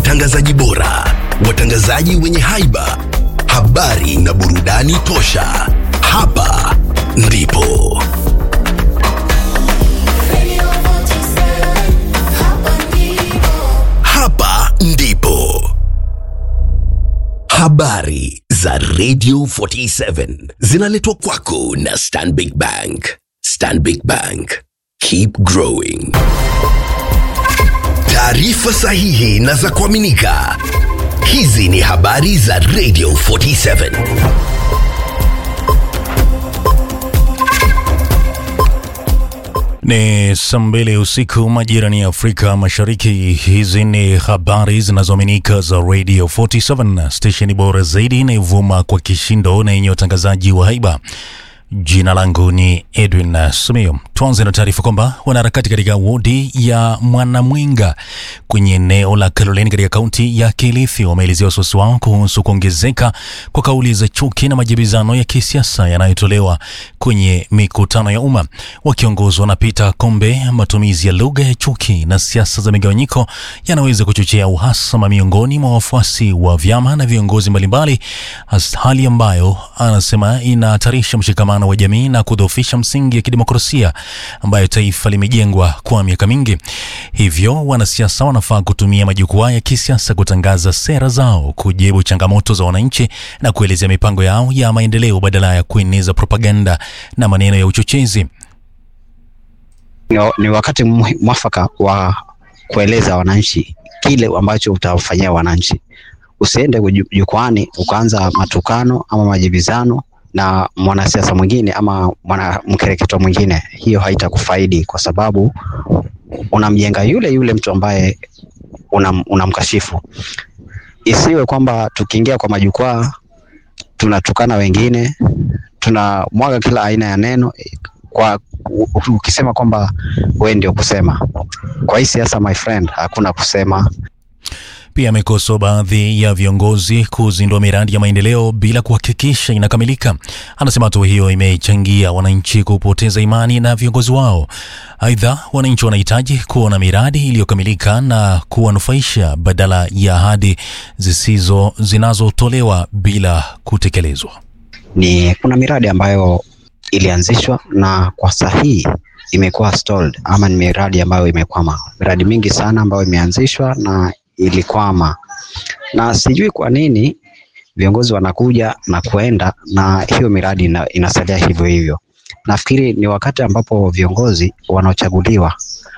watangazaji bora, watangazaji wenye haiba, habari na burudani tosha. Hapa ndipo hapa ndipo habari za Radio 47 zinaletwa kwako na Stanbic Bank. Stanbic Bank, keep growing. Taarifa sahihi na za kuaminika. Hizi ni habari za Radio 47. Ni saa mbili usiku majirani ya Afrika Mashariki. Hizi ni habari zinazoaminika za Radio 47, stesheni bora zaidi inayovuma kwa kishindo na yenye watangazaji wa haiba. Jina langu ni Edwin Sumio. Tuanze na taarifa kwamba wanaharakati katika wodi ya Mwanamwinga kwenye eneo la Kaloleni katika kaunti ya Kilifi wameelezea wasiwasi wao kuhusu kuongezeka kwa kauli za chuki na majibizano ya kisiasa yanayotolewa kwenye mikutano ya umma. Wakiongozwa na Peter Kombe, matumizi ya lugha ya chuki na siasa za migawanyiko yanaweza kuchochea uhasama miongoni mwa wafuasi wa vyama na viongozi mbalimbali, has- hali ambayo anasema inahatarisha mshikamano wa jamii na kudhoofisha msingi ya kidemokrasia ambayo taifa limejengwa kwa miaka mingi. Hivyo wanasiasa wanafaa kutumia majukwaa ya kisiasa kutangaza sera zao, kujibu changamoto za wananchi na kuelezea mipango yao ya maendeleo badala ya kueneza propaganda na maneno ya uchochezi. ni, ni wakati mwi- mwafaka wa kueleza wananchi kile ambacho utawafanyia wananchi. Usiende ju- jukwani ukaanza matukano ama majibizano na mwanasiasa mwingine ama mwana mkereketo mwingine, hiyo haitakufaidi kwa sababu unamjenga yule yule mtu ambaye unam, unamkashifu. Isiwe kwamba tukiingia kwa majukwaa tunatukana wengine, tunamwaga kila aina ya neno kwa u- ukisema kwamba wewe ndio kusema. Kwa hii siasa, my friend, hakuna kusema. Pia amekosoa baadhi ya viongozi kuzindua miradi ya maendeleo bila kuhakikisha inakamilika. Anasema hatua hiyo imechangia wananchi kupoteza imani na viongozi wao. Aidha, wananchi wanahitaji kuona miradi iliyokamilika na kuwanufaisha badala ya ahadi zisizo zinazotolewa bila kutekelezwa. Ni kuna miradi ambayo ilianzishwa na kwa sahihi imekuwa stalled, ama ni miradi ambayo imekwama. Miradi mingi sana ambayo imeanzishwa na ilikwama, na sijui kwa nini viongozi wanakuja na kuenda na hiyo miradi ina, inasalia hivyo hivyo. Nafikiri ni wakati ambapo viongozi wanaochaguliwa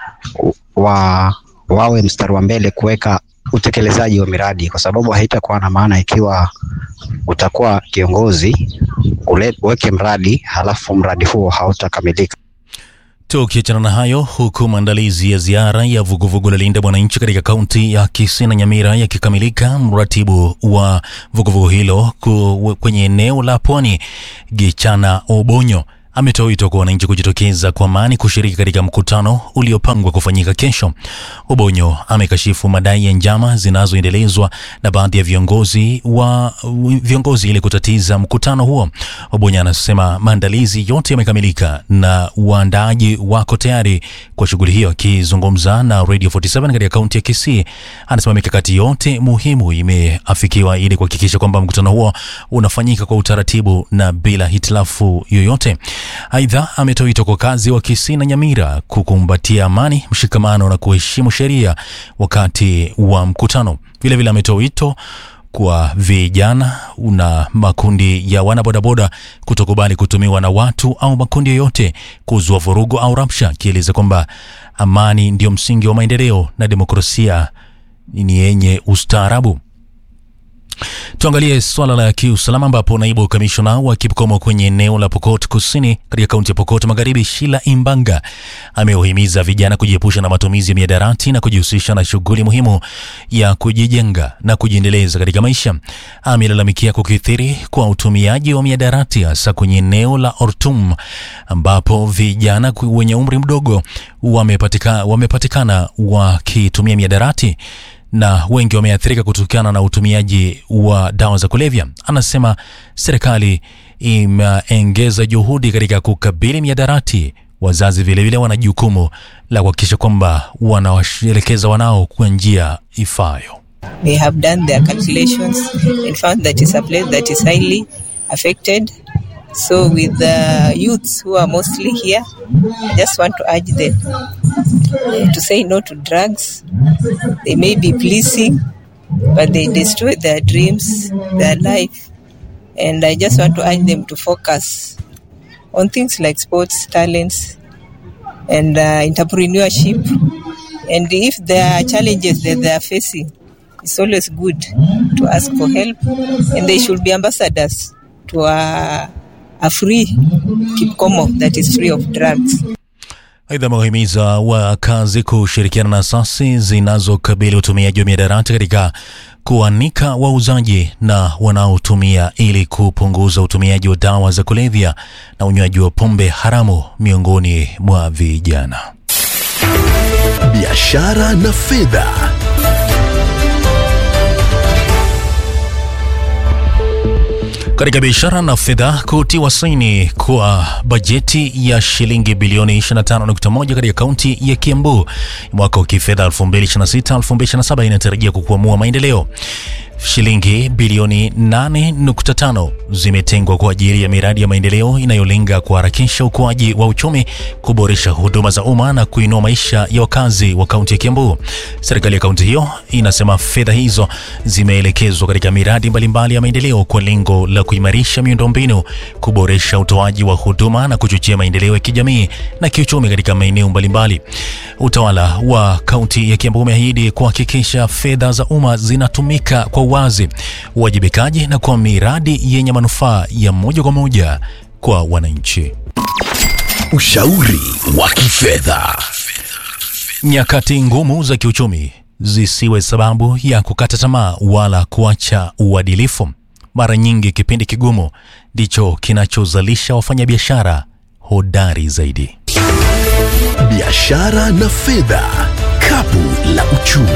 wa wawe mstari wa mbele kuweka utekelezaji wa miradi, kwa sababu haitakuwa na maana ikiwa utakuwa kiongozi ule- uweke mradi halafu mradi huo hautakamilika. Tukiachana na hayo, huku maandalizi ya ziara ya vuguvugu la Linda Mwananchi katika kaunti ya Kisii na Nyamira yakikamilika, mratibu wa vuguvugu hilo ku, kwenye eneo la Pwani Gichana Obonyo ametoa wito kwa wananchi kujitokeza kwa amani kushiriki katika mkutano uliopangwa kufanyika kesho. Obonyo amekashifu madai ya njama zinazoendelezwa na baadhi ya viongozi wa viongozi ili kutatiza mkutano huo. Obonyo anasema maandalizi yote yamekamilika na waandaaji wako tayari kwa shughuli hiyo. Akizungumza na Radio 47 katika kaunti ya Kisii, anasema mikakati yote muhimu imeafikiwa ili kuhakikisha kwamba mkutano huo unafanyika kwa utaratibu na bila hitilafu yoyote. Aidha, ametoa wito kwa wakazi wa Kisii na Nyamira kukumbatia amani, mshikamano na kuheshimu sheria wakati wa mkutano. Vilevile ametoa wito kwa vijana na makundi ya wanabodaboda kutokubali kutumiwa na watu au makundi yoyote kuzua vurugu au rabsha, akieleza kwamba amani ndio msingi wa maendeleo na demokrasia ni yenye ustaarabu. Tuangalie swala la kiusalama ambapo naibu kamishona wa Kipkomo kwenye eneo la Pokot Kusini katika kaunti ya Pokot Magharibi, Shila Imbanga, amewahimiza vijana kujiepusha na matumizi ya miadarati na kujihusisha na shughuli muhimu ya kujijenga na kujiendeleza katika maisha. Amelalamikia kukithiri kwa utumiaji wa miadarati hasa kwenye eneo la Ortum ambapo vijana ku- wenye umri mdogo wamepatika, wamepatikana wakitumia miadarati na wengi wameathirika kutokana na utumiaji wa dawa za kulevya. Anasema serikali imeongeza juhudi katika kukabili miadarati. Wazazi vilevile wana jukumu la kuhakikisha kwamba wanawaelekeza wanao kwa njia ifayo. They have done their calculations and found that it's a place that is highly affected. So, with the youths who are mostly here, I just want to urge them uh, to say no to drugs. They may be pleasing, but they destroy their dreams, their life. And I just want to urge them to focus on things like sports, talents, and uh, entrepreneurship. And if there are challenges that they are facing, it's always good to ask for help. And they should be ambassadors to a, a free Kipkomo that is free of drugs. Aidha, amewahimiza wakazi kushirikiana na asasi zinazokabili utumiaji wa mihadarati katika kuanika wauzaji na wanaotumia ili kupunguza utumiaji wa dawa za kulevya na unywaji wa pombe haramu miongoni mwa vijana. biashara na fedha. Katika biashara na fedha, kutiwa saini kwa bajeti ya shilingi bilioni 25.1 katika kaunti ya Kiambu mwaka wa kifedha 2026-2027 inatarajia kukwamua maendeleo. Shilingi bilioni 8.5 zimetengwa kwa ajili ya miradi ya maendeleo inayolenga kuharakisha ukuaji wa uchumi, kuboresha huduma za umma na kuinua maisha ya wakazi wa kaunti ya Kiambu. Serikali ya kaunti hiyo inasema fedha hizo zimeelekezwa katika miradi mbalimbali ya maendeleo kwa lengo la kuimarisha miundombinu, kuboresha utoaji wa huduma na kuchochea maendeleo ya kijamii na kiuchumi katika maeneo mbalimbali. Utawala wa kaunti ya Kiambu umeahidi kuhakikisha fedha za umma zinatumika kwa uwazi, uwajibikaji na kwa miradi yenye manufaa ya moja kwa moja kwa wananchi. Ushauri wa kifedha. Nyakati ngumu za kiuchumi zisiwe sababu ya kukata tamaa wala kuacha uadilifu. Mara nyingi kipindi kigumu ndicho kinachozalisha wafanyabiashara hodari zaidi. Biashara na fedha. Kapu la uchumi.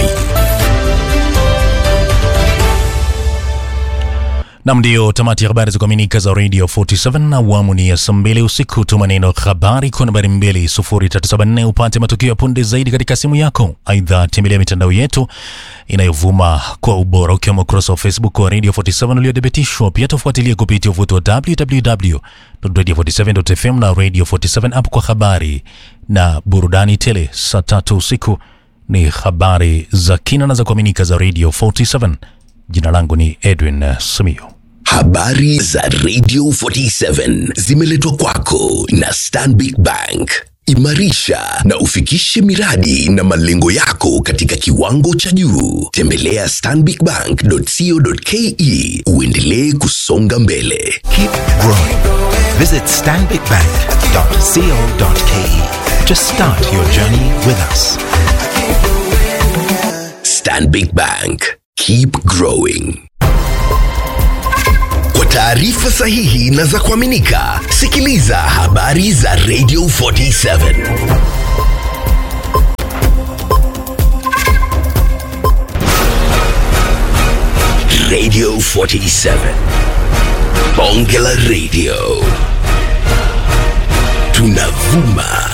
Nam, ndiyo tamati ya habari za kuaminika za Radio 47 na awamu ni ya saa mbili usiku. Tuma neno habari kwa nambari 2374 upate matukio ya punde zaidi katika simu yako. Aidha, tembelea mitandao yetu inayovuma kwa ubora ukiwemo ukurasa wa Facebook wa Radio 47 uliothibitishwa. Pia tufuatilie kupitia uvuti wa www.radio47.fm na Radio 47 app kwa habari na burudani tele. Saa tatu usiku ni habari za kina na za kuaminika za Radio 47. Jina langu ni Edwin uh, Simiyu. Habari za Radio 47 zimeletwa kwako na Stanbic Bank. Imarisha na ufikishe miradi na malengo yako katika kiwango cha juu. Tembelea stanbicbank.co.ke uendelee kusonga mbele. Keep growing. Visit stanbicbank.co.ke to start your journey with us. Stanbic Bank. Keep growing. Kwa taarifa sahihi na za kuaminika, sikiliza habari za Radio 47. Radio 47. Bonge la Radio. Tunavuma